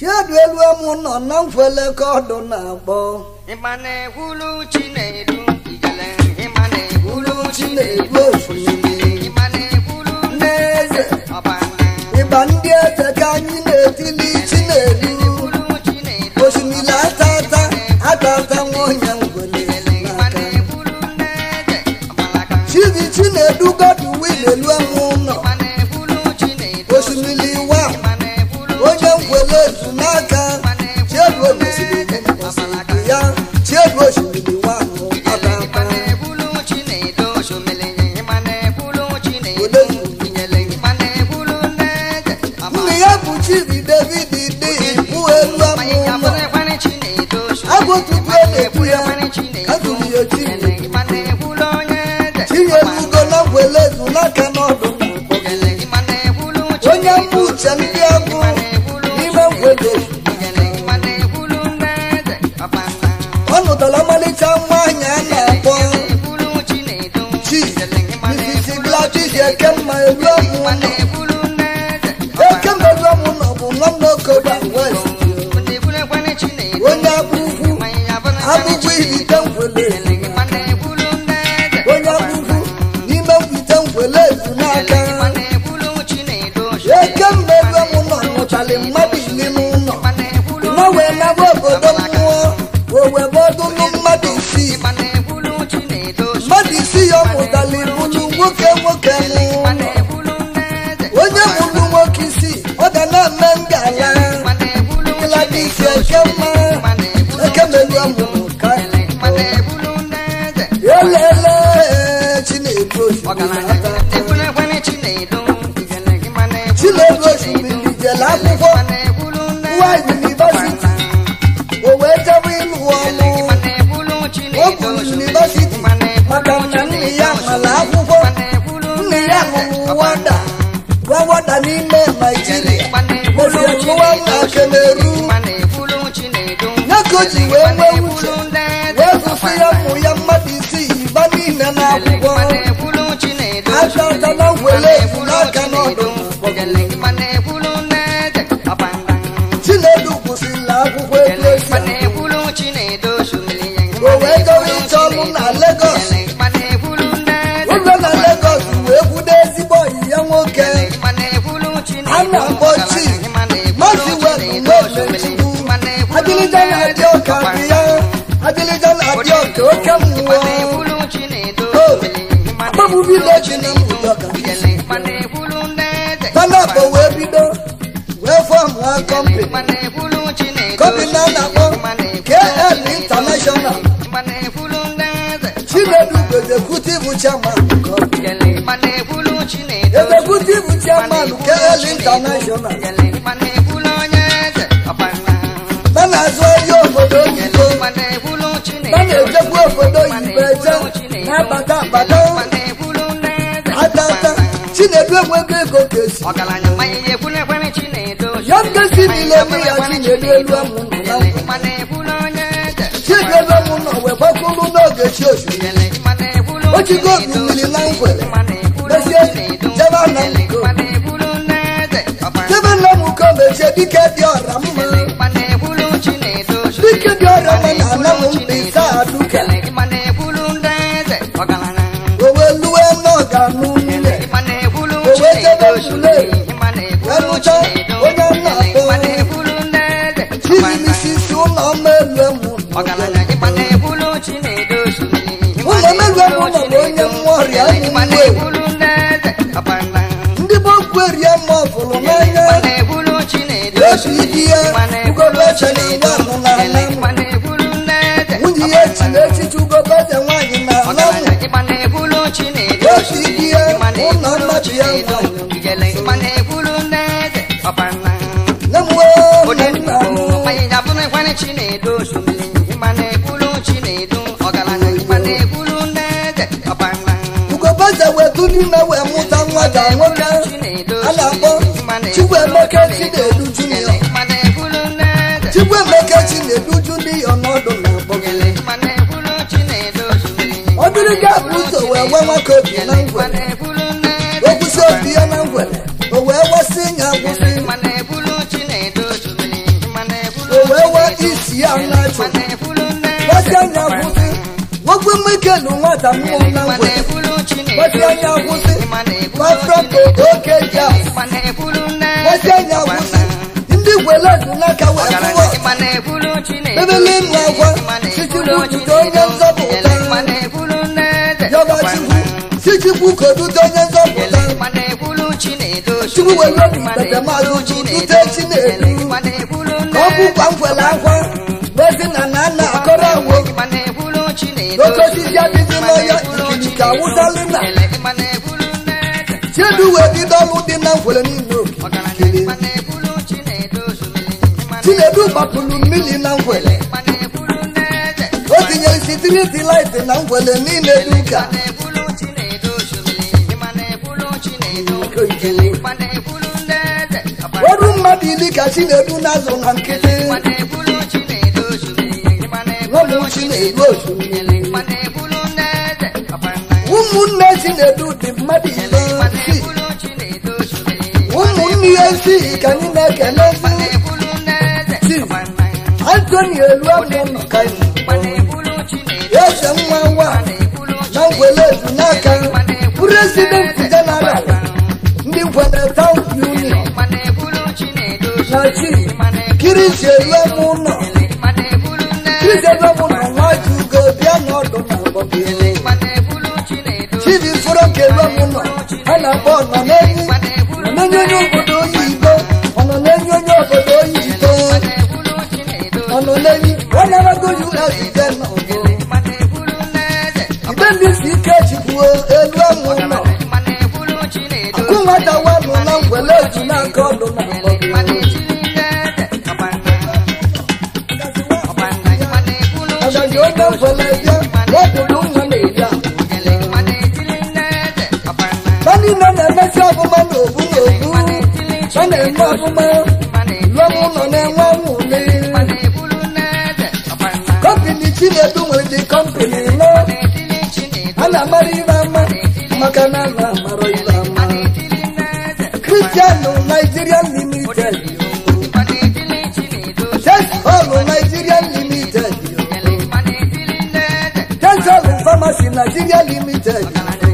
chiedu elu emu nọ na mfele ka ọdụ na-akpọ ịma na-ekwulu chinedu ijele ịma na-ekwulu chinedu osimiri ịma na-ekwulu n'eze ọbana ịgba ndị eze ka anyị na-etili chinedu kwulu chinedu osimiri atata atata nwaonye ngwele ịma n'aka na-ekwulu n'eze ọbalaka chizi chinedu godu wil elu emu nọ ịma na-ekwulu chinedu osimiri wa ịma na-ekwulu onye ngwele ezu n'aka chiedu osimiri osimiri ya chiedu osimiri wa nụ ịma atata na-ekwulu chinedu osomele ịma na-ekwulu chinedu Ole. ijele ịma na-ekwulu n'eze nne ya bụ chizi david dị bụ elu emu nọ agụtutu na-ekwu ya agụrụ ya chi tinyere ugo na ngwele ezu n'aka n'ọdụ na-akpọ onye mbụ uche ndị agụ n'ime ngwele ezu ọ nụtara ọmalịcha nwaanyị a na-akpọ chi misisi gladys ekemma elu ọmụ nọ ekemma elu ọmụ nọ bụ nwanne okoba west onye abụkwu abụkwu ihite ngwele ezu onye abụkwu n'ime ngwite ngwele ezu n'aka ekemma elu ọmụ nọ nụtara mmadụ iri n'ụlọ nọ wee naba obodo mmụọ wee webọdụlụ mmadụ isii mmadụ isii ya mụtara ibulu nwoke nwoke n'ụlọ onye mụrụ nwoke isii ọ ga na-eme ngala gladys ekemma ekemelu ọmụmụ ka elele chinedu osimiri chinedu osimiri jere akwụkwọ nwa yunivasiti o wee jebe ịlụ ọlụ ọ bụ yunivasiti maka na nne ya mara akwụkwọ nne ya lụrụ wada gwa wada n'ime naijiria mezie lụwa na kemeru ya ka o ji wee nwee uche wee gụsị ya ụmụ ya mmadụ isii iba niile na akwụkwọ aja ọta na ngwele efu n'aka n'ọdụ chinedu kwụsịrị akwụkwọ ego esi o wee gawa ịchọ ọrụ na legos ụlọ na legos wee kwudo ezigbo ọyị ya nwoke a na-akpọ chi maziwel n'omechukwu adịlịja na-adị ọka dị ya adịlịja na-adị ọka oke mmụọ akpọbụ vileji na mbudoka tanapọ wee bido wee fọm ha kọmpi kọmpi na na-akpọ kl international chinedu bụ ezekutiv chairman kọmpi ezekutiv chairman kl international na na-azụ ahịa obodo oyibo na na-ejekwa obodo oyibo eje na-abata abata atata chinedu enwego ego ka esi ọgaranya mmanya ihe ekwulu ekwere chinedo ya nkesi niile nwe ya chinedu elu amụ nọ na nkwa mana ekwulu onye eze chinedu amụ nọ wee gbakwuru n'oge chi osimiri mana ekwulu ochigo obi mmiri na ngwere mesie jebe na nko mana ekwulu n'eze jebe na mko mechie dike dị ọra mma mana ekwulu chinedo dike dị ọra mma na ana m mkpa ise aduka mana ekwulu n'eze ọgaranya o wee luwe n'ọga n'ụlọ mana ekwulu O wee jebe chinedo mule. mana ekwulu Erucha chinedo onye nna akpọ. mana ekwulu n'eze chizimisisi ụlọ ọma elu emu ọgaranya mana ekwulu chinedo Ụlọ melu emu nọ bụ onye nwa ọrịa ụmụ mana nwe ekwulu n'eze ọbana ndị bokwu erie mma ọfụrụ n'anya mana ekwulu chinedo esu idi ya ugobeche na nwa anụ na ana m mana ekwulu n'eze nwunye ya echi na echichi ugobeche nwaanyị na ana m ọgaranya mana ekwulu chinedo esu idi ya ụlọ mmadụ ya nwaanyị igele mana ekwulu n'eze ọbana nne m wee onye na nna m nnukwu anyị ga-abụ na ekwenye chinedo osomili mana ekwulu chinedu ọgaranya mana ekwulu n'eze ọbana ugobeche wee du n'ime wee mụta nwa ga nwoke a na-akpọ Chukwuemeka Chinedu Junior mana ekwulu n'eze Chukwuemeka Chinedu Junior n'ọdụ na-akpọ mana ekwulu chinedo osomili ọ dịrị gị abụ ụzọ wee nwe nwoke obi na ngwere mana ekwulu n'eze okwusi obi ya na ngwere o wee wasị nya agwụsị mana ekwulu chinedo osomili isi ya na-achụ gbasi anya kwụsị nwoke mmekelu nwata mmụọ na ngwe gbasi anya kwụsị gbafrọto oke ja gbasi anya kwụsị ndị gweledu n'aka wee fụwa ebele ịnụ akwa sichikwu jide onye nzọpụta yọba chukwu sichikwu kodudo onye nzọpụta chukwu were obi mkpetemazụ dute chinedu ka ọ bụkwa nkwele akwa gbezi na na nna akọrọ awo n'oke osisi adịghị n'ọya ikiri ka awụsalị na chiedu wee bido ọlụ dị na nkwele niile okirikiri chinedu gbapụrụ mmiri na nkwele o tinyere sitiriti laịtị na nkwele niile duka ọrụ mmadụ ili ka chinedu na-azụ na nkịtị nwabụ chinedu osimiri ụmụnne chinedu dị mmadụ ise si ụmụnne ya esighị ka anyị na-ekele si antoni elu amụ nọ ka eze nwa nwa na ngwele ezu n'aka prezidenti jeneral ndị ngwele taụn union na chi kirisi elu amụ nọ kirisi elu amụ nọ nwa ji ugo bịa n'ọdụ na agbọbị chibi fọrọ ka elu amụ nọ a na-akpọ ọnọ n'enyi nọ n'enyi onye obodo oyibo ọnọ n'enyi onye obodo oyibo ọnọ n'enyi ọ na-aragoju azite n'ọgụ ibe ndị si ike chikwuo elu amụ nọ akụ nwata wanụ na ngwele eju n'aka ọdụ na agbọbị agazi onye ngwele bịa wepụrụ nwa na-eji ahụ ha niile na-emesi ọfụma n'obu n'obu ha na-eme ọfụma lọmụ nọ na-enwe nwụle kọmpini chinedu nwere dị kọmpini nọ a na-amara ibe ama maka na a na-amara ibe ama kristianụ nigerian limited tesọlụ nigerian limited tesọlụ famasi nigeria limited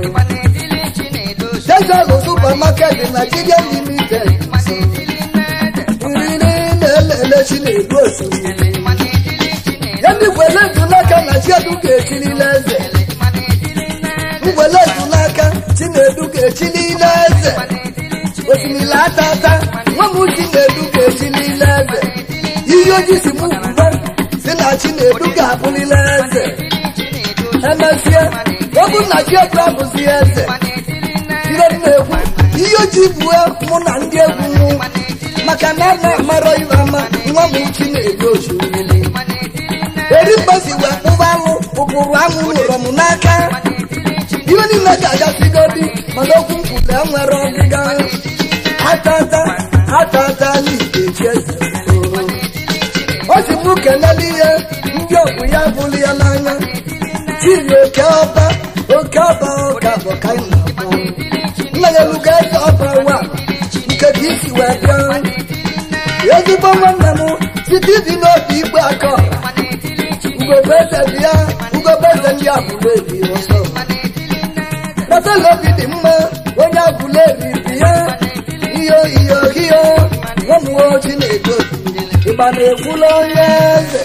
tesọlụ supermarket nigeria limited nriri na-elele chinedu osimiri ya ndị gwele eju n'aka na chiedu ga-echilile eze ngwele eju n'aka chinedu ga-echilile eze osimiri atata nwa m chinedu ga-echilile eze ihe oji si m kwuba si na chinedu ga-abụlile eze emesịa ọ bụ na chiedu abụzi eze ihe m na-ekwu ihe oji bue mụ na ndị egwu mụ maka na a na-amarọ ibe ama nwa m chinedu osimiri eri mgbasi wee kpụba anụ ụkpụrụ anụ nwere m n'aka ihe niile ga-agafigodi mana okwu nkwule nwere ọgịga atata atata n'itechi eze o si m kelele ihe ndị ọgwụ ya bụrụ ya n'anya chiri oke ọba oke ọba ọka bụ ka anyị na-akpọ nna ya eluga eze ọba wa nke ka isi wee bịa ezigbo nwanne m site ịdị n'obi igbe aka ọra ugobeze bịa ugobeze ndị abụla ebi ọsọ kpatala obi dị mma onye abụla ebi bịa iyo iyo iyo nwamuwe oji na-edo ịgba na-ekwula onye eze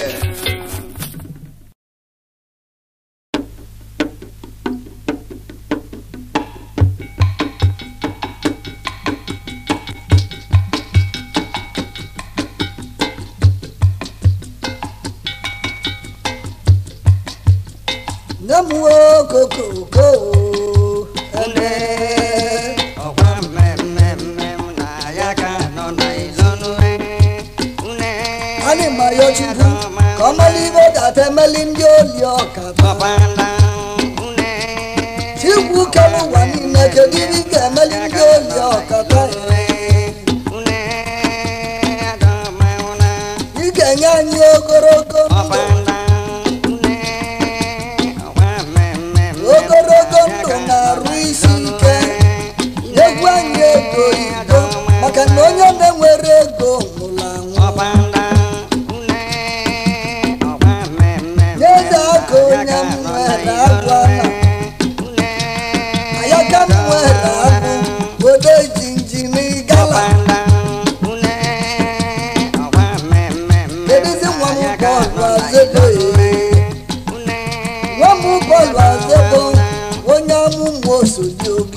nyamuwe kokoko ene anyị ma ya chukwu ka ọ mara ibe data emeli ndị oli ọka chikwu kere ụwa niile kedu ibe ị ga-emeli ndị oli ọka ị ga-enye anyị ogologo ndụ ogologo ndụ na-arụ isi ike egwu anyị ego oyibo maka na onye na-enwere ego nwụrụ anwụ nwere agụ ana ayaka m nwere agụ ode jinjini gala edizi nwa m bọọlụ azebo nwa m bọọlụ azebo onye amụmụ osoji obi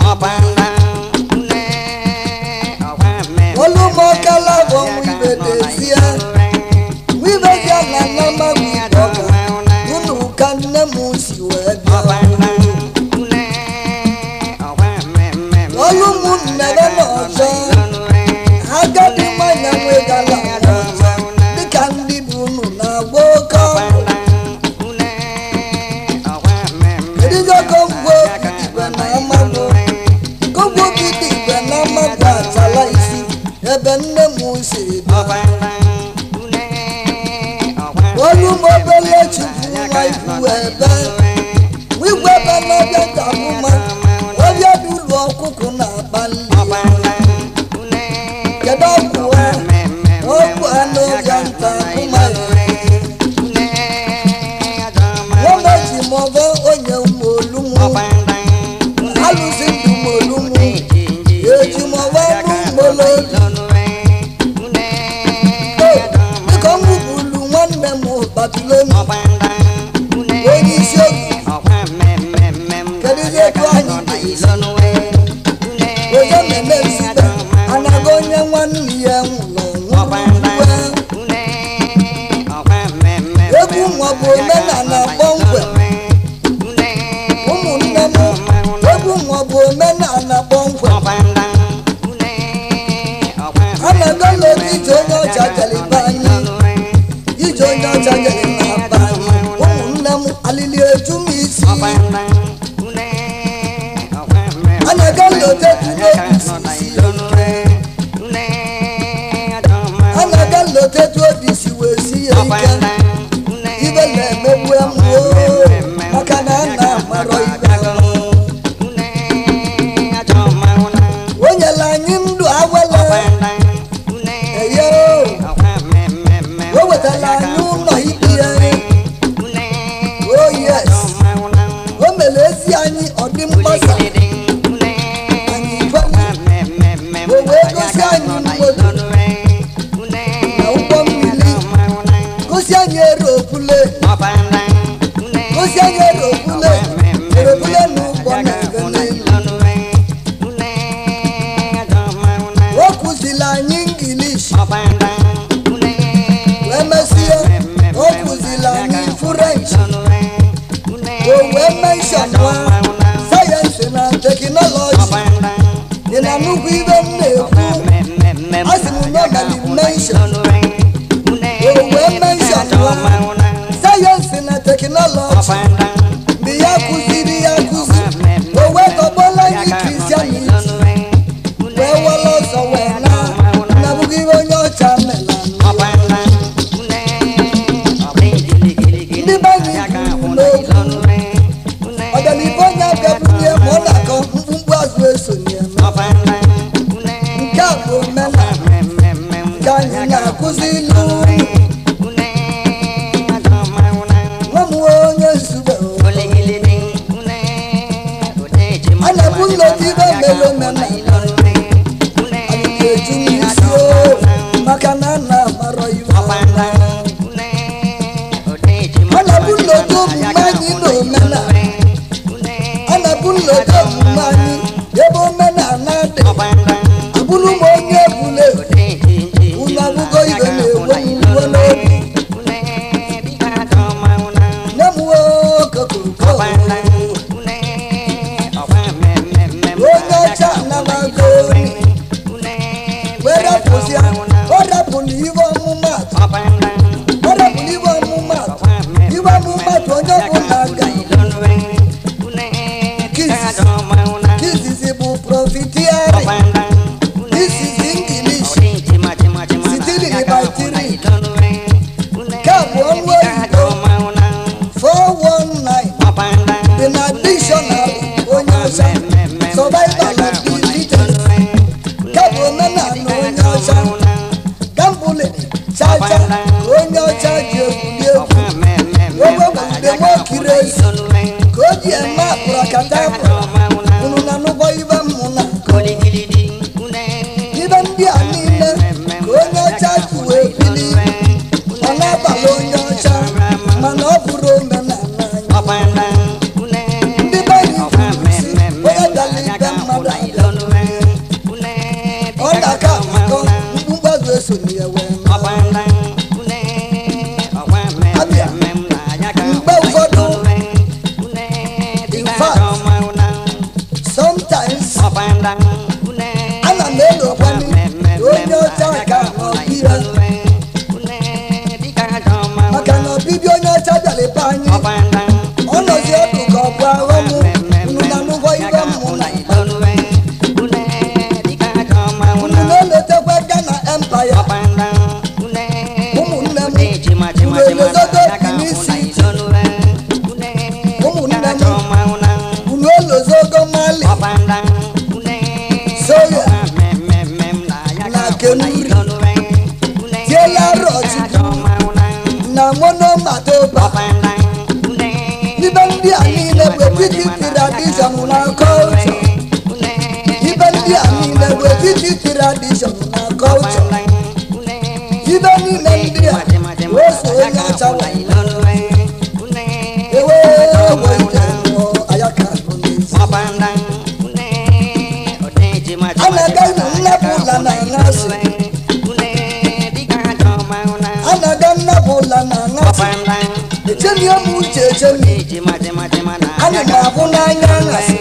olumọkala bụ ọnwụ ibe n'ezie wibe bịa na nnama bụ ibe ọga unu ka nne m si wee bịa olu m nnebe n'ọzọ agadi nwanyị nwegala ọzọ dịka ndị bụ unu na-agba oke ọkụ edigo gongwo igwe na amagbo gongwo gidi igwe na amagbo atala isi ebe nne m si bịa olu m obele chukwu nwa ifu ebe wigwe ebe n'ọbịa gamụma ọbịa dị ụlọ ọkụkụ na-akpali kedu ọgwụ ha ọgwụ anụ ọbịa nta akụma nwoke ji mọbọ onye ụmụ olumu alụsị ndụ ụmụ olumu eji mọbọ anụ mgbolo dịka ọnwụ bụlu nwanne m babiloni onye isi oge kedu ihe etu anyị ga-esi onye mmemme nzube anaghị onye nwanne ya nwụrụ ọnwụ egwu nwa bụ omenala kpọmkwem ụmụnne m egwu nwa bụ omenala kpọmkwem anaghị n'obi ije onye ọcha jelibe anyị ije onye ọcha jere na-aba anyị ụmụnne m alili eju m isi anaghị n'ote tụrụ isi anaghị n'ote tụ obi si wee si ya ike ibe na-emegbu emụo maka na a na-amarọ ibe ahụ o nyere anyị ndụ awele eye o wetara anyị ụlọ ikpe ya oh yes o mere ezi anyị ọ dị mgbasa anyị kweli o wee gosi anyị mmodo na ụgbọ mmiri gosi anyị eropule gosi anyị eropule eropule na ụgbọ na-aga n'elu o kụziri anyị ngilish wee mesie o kụziri anyị french o wee menshọn nwa sayensị na teknọlọji dị na nnukwu ibe m na-ekwu asị m nọ na dimenshọn o wee menshọn nwa sayensị na teknọlọji mgbe ya kụziri ya kụzi o wee tọgbọla anyị kristianiti wee wala ọzọ wee na na bụghị ihe onye ọcha mela ndị be anyị kwuru n'okwu ọganihu onye abịabunye ma ọ na-akọ mkpumkpu azụ esonye nke a bụ omenala nke anyị na-akụzi ilu nwa m onye nzube a na-ebu nleta ibe mere omenala anyị ga-eju n'isi o maka na a na-amarọ iwu a na-ebu nleta omume anyị na omenala a na-ebu nleta omume anyị ebe omenala dị abụrụ m onye ebule unu abụgo ibe na-ewe m iwe n'obi nne m okokoko onye ọcha anabago wee rapụzia ọ rapụrụ iwe ọmụmatụ ọ rapụrụ iwe ọmụmatụ iwe ọmụmatụ onye ọbụla ga kizizi bụ profitiari this is english sitiri batiri nke a bụ ọnụ oyibo 419 dị na dictionary onye ọcha survival of the fittest nke bụ omenala onye ọcha gambulin chacha ka onye ọcha ji egwuri egwu ogbe nwude nwokiri ezi nkata bụ unu na anụbọ ibe mmụ na ibe ndị a niile ka onye ọcha ji wee bili ọ na-abalị onye ọcha mana ọ bụrụ omenala anyị ndị be anyị kwuru si onye dara ibe mmadụ ọ na-aka akọ mkpụmkpazụ esonye ya wee mee. mgbe ụfọdụ sometimes ana m elokwani onye ọcha ka ọbịa maka na ọbịbịa onye ọcha bịara ebe anyị ọ nọzi ọdụ ka ọ bụ aghọm unu na anụbọ ibe mmụ na unu na-elotekwa Ghana empire ụmụnne m unu elozogo Benin ụmụnne m unu elozogo Mali soya na kenuri tiela rọchukwu na monomatoba ibe ndị a niile bụ etiti tradishọn na kọlchọ ibe ndị a niile bụ etiti tradishọn na kọlchọ ibe niile ndị a wee so onye ọcha wee ewe ewe ije mụọ ayaka bụ n'ezi anaga nnapụ ụla na aṅasị anaga nnapụ ụla na aṅasị echemie m uche echemi ana m abụ n'anya aṅasị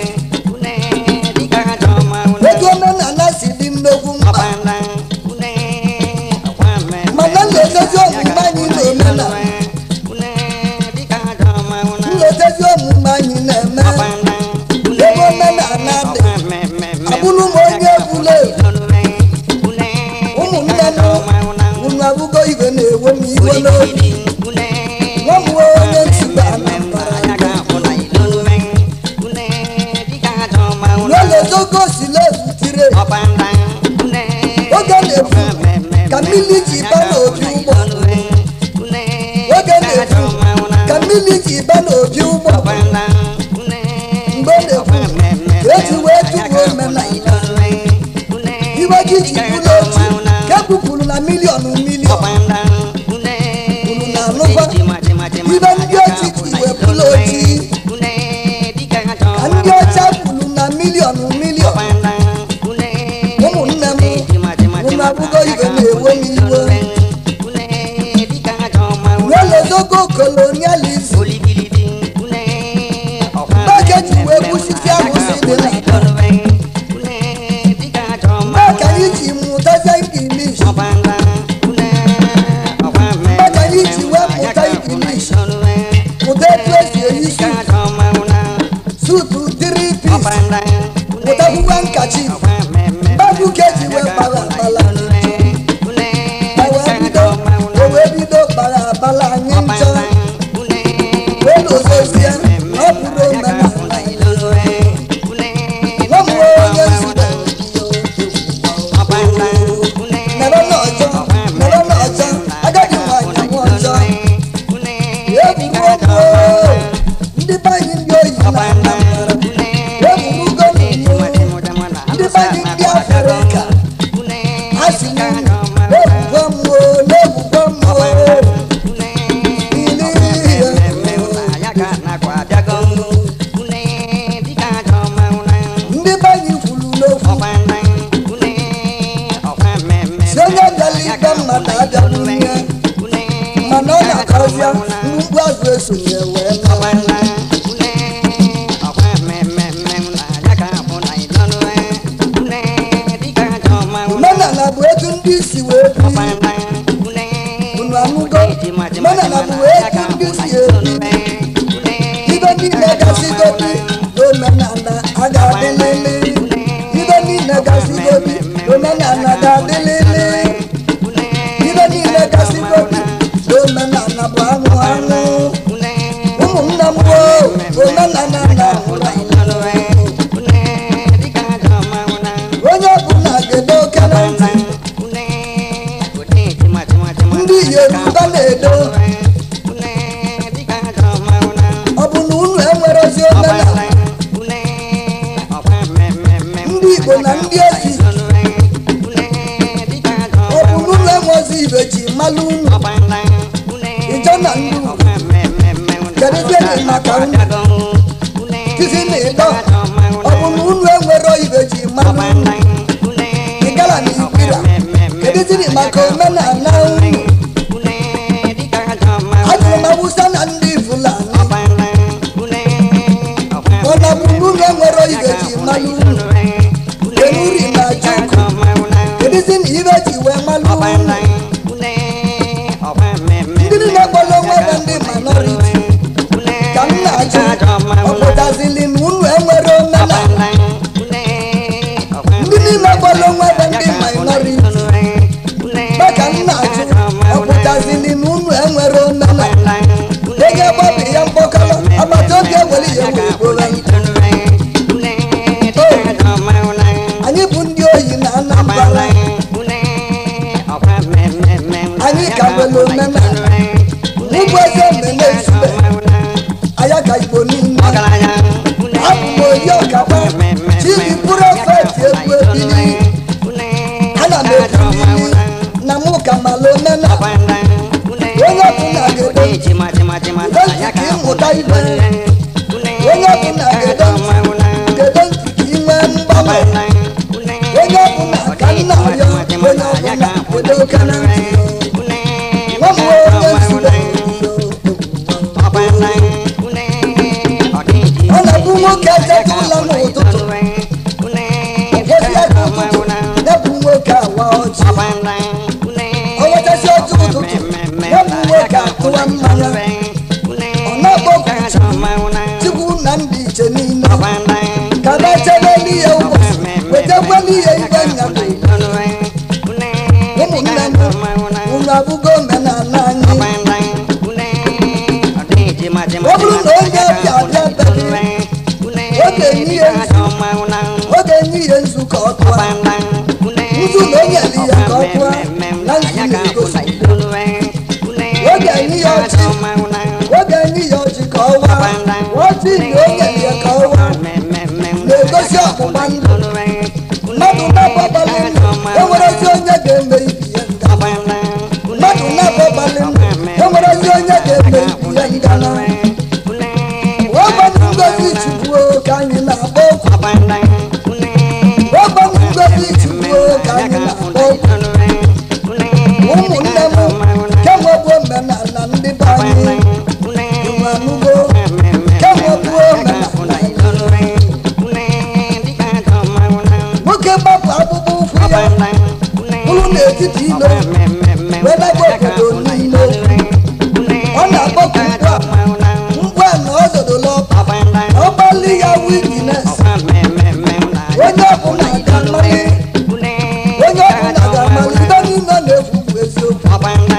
ego omenala si dị nnukwu mkpa mana nletezi omume anyị na omenala nletezi omume anyị na-eme ebe omenala dị abụrụ m onye ebule ụmụnne m unu abụgo ibe na-ewe m iwe n'obi nwa m nwee onye ntụba anambara n'elezogo silezu tire oge na-efu ka mmiri ji ba n'obi ụgbọ oge na-efu ka mmiri ji ba n'obi ụgbọ mgbe na-ekwu ka eji wee tụgbuo omenala iwe gị ji bụrụ otu ka ekwupụrụ na miliọnụ miliọn unu na-anụkwa ibe ndị ochi ji wee bụrụ ochi ka ndị ọcha kwuru na miliọnụ miliọn ụmụnne m unu abụgo ibe na-ewe m iwe n'elezogo kolonializm mgbe ji wee kwụsịsị arụsị dị na mgbe ka anyị ji mụtazie ingilish mgbe ka anyị ji wee mụta ingilish mụta etu esi eyi suit sutu tiri pis mụtakwukwe nkachi mmadụ ka eji wee kpara akpala ewee bido ewee bido kpara akpala anyị nchọ wee lozozie na ọ bụrụ omenala nwa m nwee onye nzube nebe n'ọjọ nebe n'ọjọ agadi nwanyị nwụ ọjọ eburugo ndị be anyị ndị oyi na anambra eburugo n'iwu ndị be anyị ndị afrịka a sị m ebugo mmụọ na-ebugo mmụọ ili ihe ndị be anyị kwuru n'okwu si onye bịara ikpe mmadụ abịaghị ihe mana ọ na-akọzịa mkpu azụ esonye wee mee omenala bụ etu ndị isi wee biri unu anụgo omenala bụ etu ndị si ebi ibe niile gasịgobi omenala a ga-adịlịlị ibe niile gasịgobi omenala ga-adịlịlị ibe niile gasịgobi omenala bụ anụ anụ ụmụnne m gboo omenala na-ahụrụ onye ọbụla ga-edo oke na ntị ndị yoruba na-edo ọ bụ na unu enwerezi omenala igbo na ndị ezi ọ bụ n'ụlọ enwezi ibe ji malụ unu Ije na ndị ugwu. Kedu ibe dị maka unu? Tizi na ịdọ ọ bụ na unu enwero ibe ji malụ unu ịgala na ikpira kedu ziri maka omenala unu ajụrụ m awụsa na ndị fulani ọ na bụ n'ụlọ enwero ibe ji malụ unu kenuri na juku kedu ziri ibe ji wee malụ unu ndị niile kpọrọ onwe ha ndị minority ka m na-ajụ ọ pụtazili na unu enwere omenala ndị niile kpọrọ onwe ha ndị minority maka m na-ajụ ọ pụtazili na unu enwere omenala ego gbabi ya mkpọkọrọ agbata obi ewere ya wee gboro anyị bụ ndị oyi na anambra anyị ka nwere omenala n'ugbo eze mmemme ezube anya ka igbo niile abụ m oyi ọkapa chibi prọfet egwu ebili ana m ebulili na mụ ka mala omenala onye ọbụla ga-edo ntị ka ịmụta ibe onye ọbụla ga-edo ntị gedo ntị ka ị nwee mgbanwe onye ọbụla ka nna ya onye ọbụla gedo ka na ntị nwa m onye nzube ọ na-abụ nwoke eteta ụlọ n'ụtụtụ gosi aka ụtụtụ ya bụ nwoke awa ọchị o wetasi otu ụtụtụ ya bụ nwoke atụwa mmanya ọ na-akpọkwu chukwu na ndị iche niile ka na-echebe n'ihe ụbọchị wetakwa n'ihe ibe nyabụ ụmụnne m unu abụgo omenala anyị ọ bụrụ na onye ọbịa abịa beghị oge n'ihe oge n'ihe nzukọ ọtụa nzu na onye li ya ka ọ tụa na nzu na-egosi oge n'ihe ọchị oge n'ihe ọchị ka ọ waa ọchị na onye li ya ka ọ waa na-egosi ọgbụgba ndụ mmadụ na-agbabalị ndụ enwerezi onye ga-eme ibi ya nga mmadụ na-agbabalị ndụ enwerezi onye ga-eme ibi ya ngana ọgbanụ ngozi chukwuo ka anyị na-agba okwu ọgbanụ ngozi chukwuo ka anyị na-agba okwu ụmụnne m kemgbe bụ omenala ndị be anyị ịmanụgo kemgbe bụ omenala nwoke gbapụ akpụkpọ ụkwụ ya bụrụ n'etiti ilo wedaba obodo niile ọ na-akpọkụ ngwa ngwa na ọ zodola ọkpa ọgbalị ya wikines onye ọbụla ga-amalị onye ọbụla ga-amalị ibe niile na-ekwu bụ eziokwu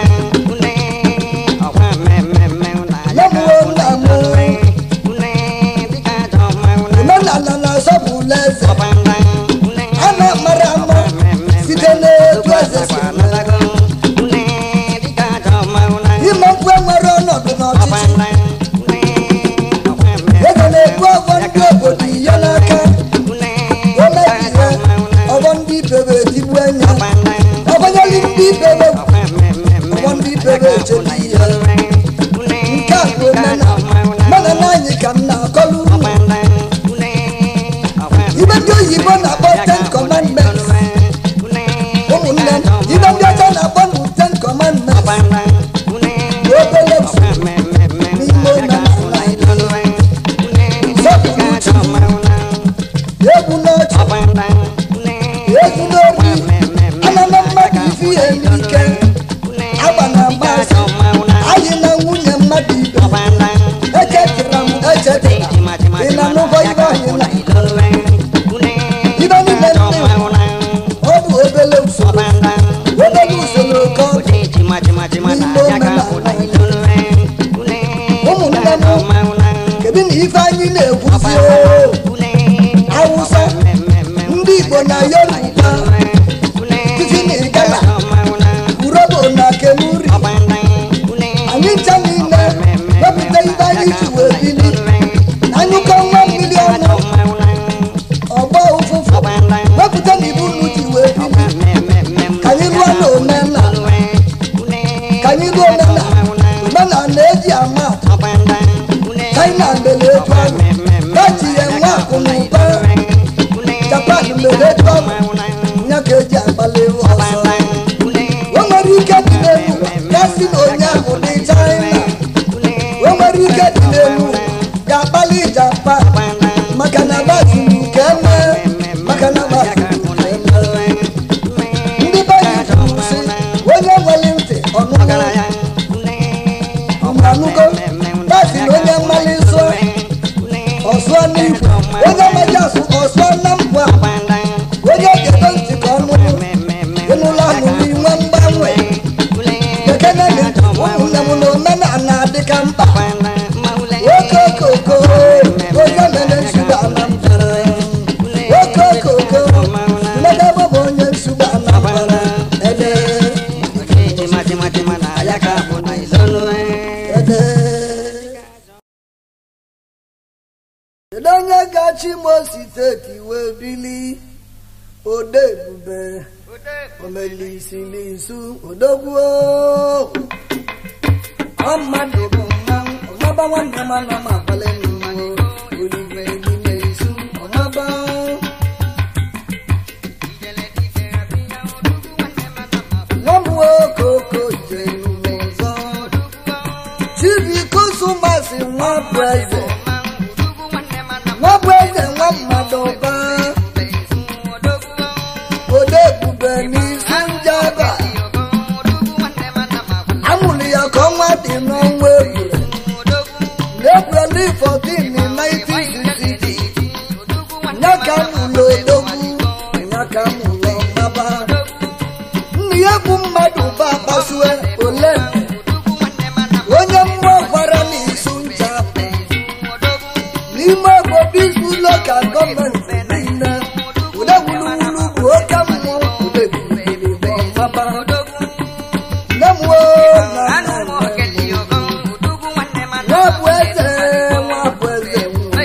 omenala na-asọpụla eze a na-amara ama site n'etu eze si eme ime mkpu enwere ọnọdụ n'ọchịchị ego na-ebu ọgbọ ndị obodo ihe n'aka omebihe ọgbọ ndị ibebe etigbu enya ọgbanyeli ndị ibebe ọgbọ ndị ibebe echebe ihe nke a bụ omenala mana na anyị ka m na-akọlu unu ibe ndị oyibo na-akpọ ten commandments ụmụnne m ibe ndị ọcha na-akpọ nụ ten commandments bụ obere usoro n'ime omenala anyị sọpụrụ chukwu egwu n'ọchị egwu n'obi anana mmadụ ife ihe n'ike agba na agba asị ka anyị ruo omenala omenala eji ama atụ china mere etu ahụ dachi ya nwa akụ na ụba japan mere etu ahụ ya ka eji agbalị ọsọ o nwere ike dị n'elu ya si na onye ahụ dị china o nwere ike dị n'elu ga-akpali japan maka na gbazuru ka eme maka na gbazuru ka eme ndị be anyị kwuru sị onye nwere ntị ọnụnụ ọmụanụgo gbasi na onye mmali nsọ ọsụọ n'igwe onye maji asụ ọsụọ na mbụ a onye ga-edo ntị ka ọnụ ịnụla ahụ n'inwe mgbanwe ekene dị ntị ụmụnne m na omenala adị ka mkpa oke okoko onye mere nsogbu anambara oke okoko mmedebe bụ onye nsogbu anambara ede ede kedu onye gachi imo steeti wee bili ode ebube omelisilisu odogwuo ọmmadụ bụ mmanwụ ọmaba nwanne m ana m abalị mmanwụ olive n'ime isu ọmaba nwa m nwoke oko jere ụzọ chibikosumasị nwa bụ eze nwa bụ eze nwa mmadụ ba ode ebube n'isi njaba amụrụ ya ka ọnwa dị n'ọnwa ebule n'ebreli 14 1960 ya ka mụrụ odogwu ya ka mụrụ ọmaba nna ya bụ mmadụ ba kpasue ole onye mmụọ gwara n'isu ncha n'ime obodo izu loka gọọmenti niile ude wuluwulu bụ oke mmụọ ude buliri bụ ọmaba nne m woo na nna m nwa bụ eze nwa bụ eze nwa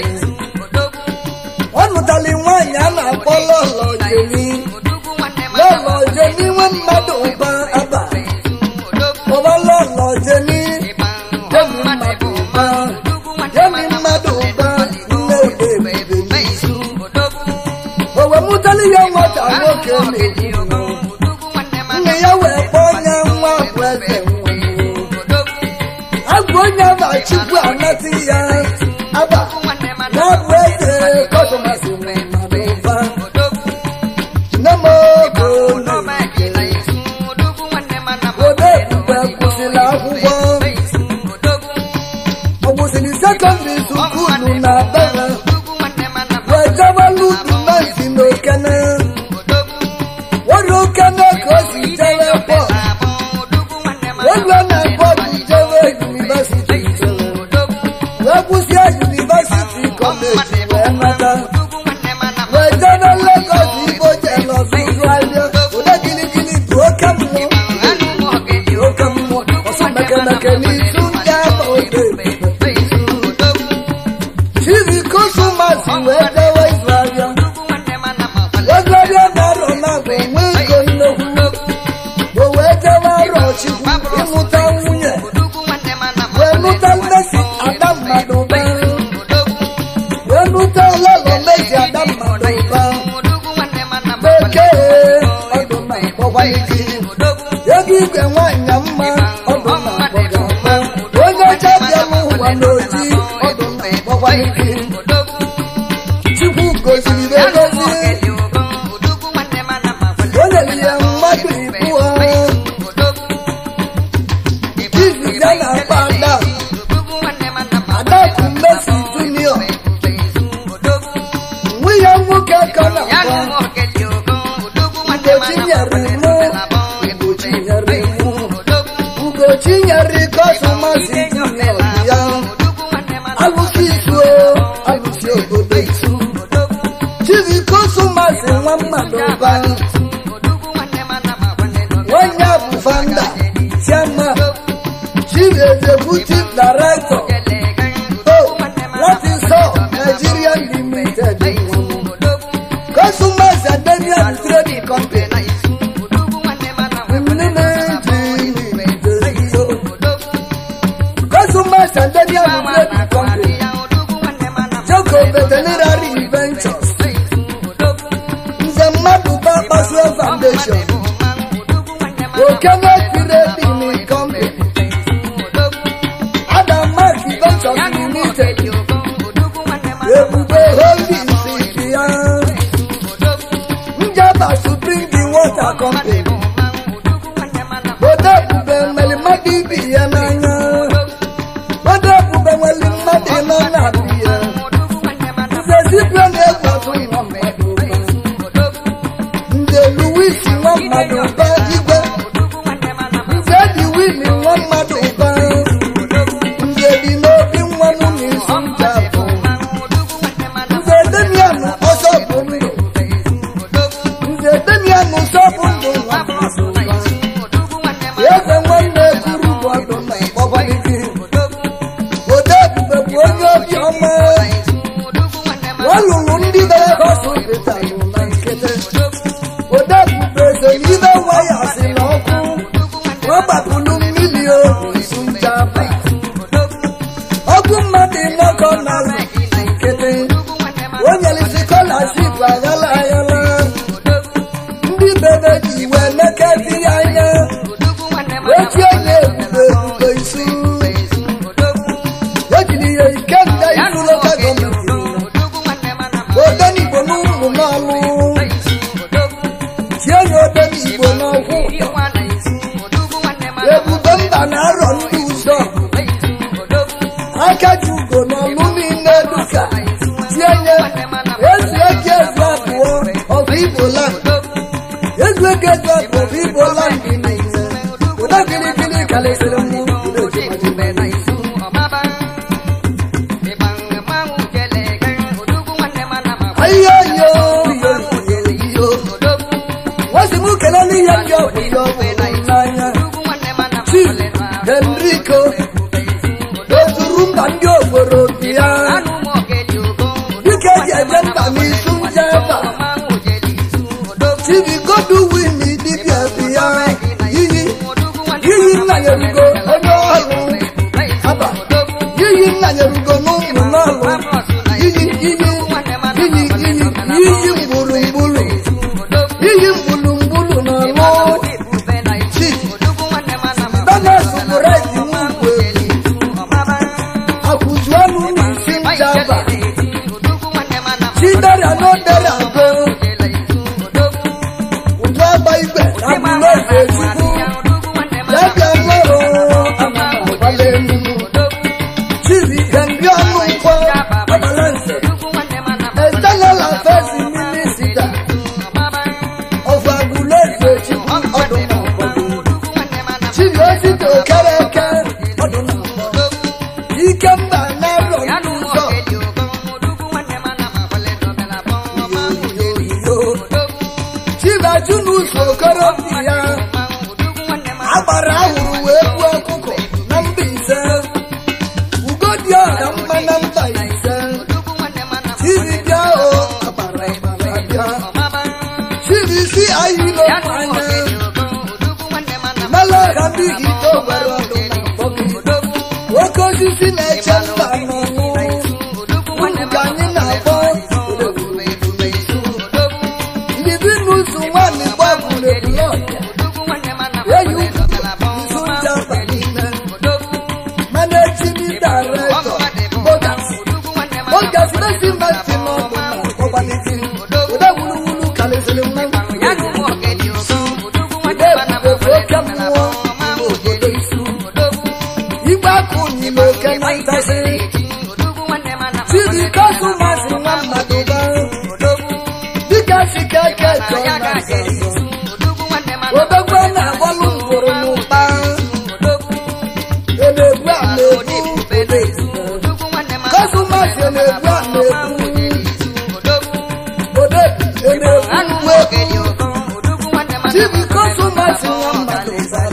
ọ nụtali nwaanyị a na-akpọ lọlọ jeni lọlọ jeni nwe mmadụ ụba aba kpọba lọlọ jeni jemi mmadụ ụba jemi mmadụ ụba nne ode ebube n'isu o wee mụtali ya nwata nwoke na-ekwu nne ya wee kpọọ ya nwa bụ eze nwa agwụ onye aba chukwu anatị ya aba na bụ eze kọsọmasị nwe mmadụ ụba nne m ogo na-ekele ode ebube kwụsịrị akwụkwọ ọ kwụsịrị sekọndịrị sukulu na bere wee jebelu dumezi na okene were okene ka o si jere pọt welu na pọt jere yunivesiti jere wee kwụsịa yunivesiti kọleji wee nata wee jere legọs igbo jere ọzụzụ ahịa ụdị gịnịgịnị bụ oke mmụọ oke mmụọ ọsọ mekemeke n'isu ndị ama ode chizi kosumasi wee dewe izrahịa Ogoria na-arọ na-abụ nwe ego nnekwu o wee jewe arọ chukwu ịmụta nwunye wee nụta mmesi ada mmadụ ụba wee nụta lọlọ mmesi ada mmadụ ụba bekee ọdụ na akpọkwa ike ego igwe nwanyị mma ọdụ na akpọga mma onye ọcha bịa n'ụwa n'oji ọdụ na akpọkwa ike chukwu goziri egozi o nyere ya mmadụ ibụọ izu ya na-akpa ada adaku mmesi junior nwunye nwoke ka na-akpọ ugochi nyere mụ ugochi nyere mụ ugochi nyere kọsụmasị junior ya alụsị isuo alụsị obodo isu chizi kọsụmasị nwa mmadụ ba onye bụ fanda chiama chief executive director o latin sọ nigeria limited kọsụmasị adenian trading company nne na-eji Nigeria Trading Company, Joko Veterinary Ventures, Nze mmadụ ba Kpasue Foundation, Okene Trading Company, Adam Mark Ventures Limited, Ebube Holdings Ibia, Njaba Supreme Water Company, Ode Ebube nwere mmadụ ibi ya n'anya, Ode Ebube nwere mmadụ nọ na-abụ ya, Nze Zibia na-egwu ọtụ nwa mmadụ ụba. Nze Louis nwa mmadụ ụba igwe, Nze dị Willy nwa mmadụ ụba, Nze dị n'obi nwa mụ na isi njabụ, Nze Demian ọsọ bụ ndụ, Nze Demian ọsọ bụ ndụ nwa mmadụ ụba. Eze nwanne kwuru bụ ọdụ na ọgbalịgị, Ode Ebube bụ onye obi ọma, ọ lụrụ ndị bere hospitalụ na nkịtị. Ode Ebube so n'ibe waya si n'ọkụ, ọ gbapụrụ mmiri obi su njaba. Ọgụ mmadụ nnọkọ na nkịtị, o nyere scholarship aghala aghala. Ndị bebe ji iwe nekezi ya anya, ochie nye ebube ebube isi. Ejiri ya ike nga isu local gọọmenti. Ode n'Igbo n'ụmụ n'ọlụ, tie ya ode n'Igbo n'ọkwụ. Ebube mba na-arọ ndị ụzọ, aka ji ugo n'ọlụ niile duka. Tie ya ezi eke ezi abụọ ọbụ Igbo land. Ezi eke ezi abụọ ọbụ Igbo land dị niile. Ụda gịrịgịrị kalịsịrị mụ udo ji madị Ayo yo yo yo. Wasi mụ kelele ihe ndị ọ bụ ihe ọ bụ n'anya. Chief Enrico ozuru mba ndị obodo bịa. Dike eji eje mba n'isu nje ebe a. Chief Godwin dibịa bịa. Iyi iyi nna ya erugo onye ọrụ. Aba iyi nna ya erugo n'ụmụ n'ọrụ. Iyi iyi iyi iyi iyi mgbulugbulu. Iyi mgbulugbulu n'ọrụ. Chief Donas Buredi Nwugwe. Akụjuọnụ n'isi njaba. Chidera n'odera go. Ụjọ agba igwe abụrụ eze chukwu. Dibịa mmadụ amagbalị elu. Chibi Henry ọnụ nkwọ Abalanse. External Affairs Minister of Aguleze Chukwu ọdụm ọgbọdụ. Chibi Osita Okereke ọdụm ọgbọdụ. Ikemba na-arọ ndị ụzọ. Chibi Ajunus Okorobịa. Agbara ahụrụ wee gbuo ọkụkọ na mba ise. Ugodi ọha mma na mba ise. Chibi bịa o agbara agbara bịa. Chibi si anyị n'okwu anya. Mela ọha ndị Igbo gwara ọdụ na mkpọgị. Nwoke osisi na-eche mba n'ọnwụ. Unu ka anyị na-akpọ ndị bi n'ụzọ nwaanyị gbagwuru ebule ọbịa. Eyi ukwu nzu ndị abalị ime. Managing Director Bogas. Bogas Investment n'ọdụ na ọgbanisi. Ụda wuluwulu karịsịrị mma. Ụda ebube oke mmụọ obodo isu. Igwe akụ nyere oke na ntasị. Chidi kasụ masị nwa mmadụ ba. Dịka sike eke chọọ na azazọ. Odogwu na-agbalụ ngworo n'ụba. Odogwu a na-egbu odezu. Kasụ masị na-egbu a na-egbu. Odezu na-egbu uwe. Chibi kasụ masị nwa mmadụ bara.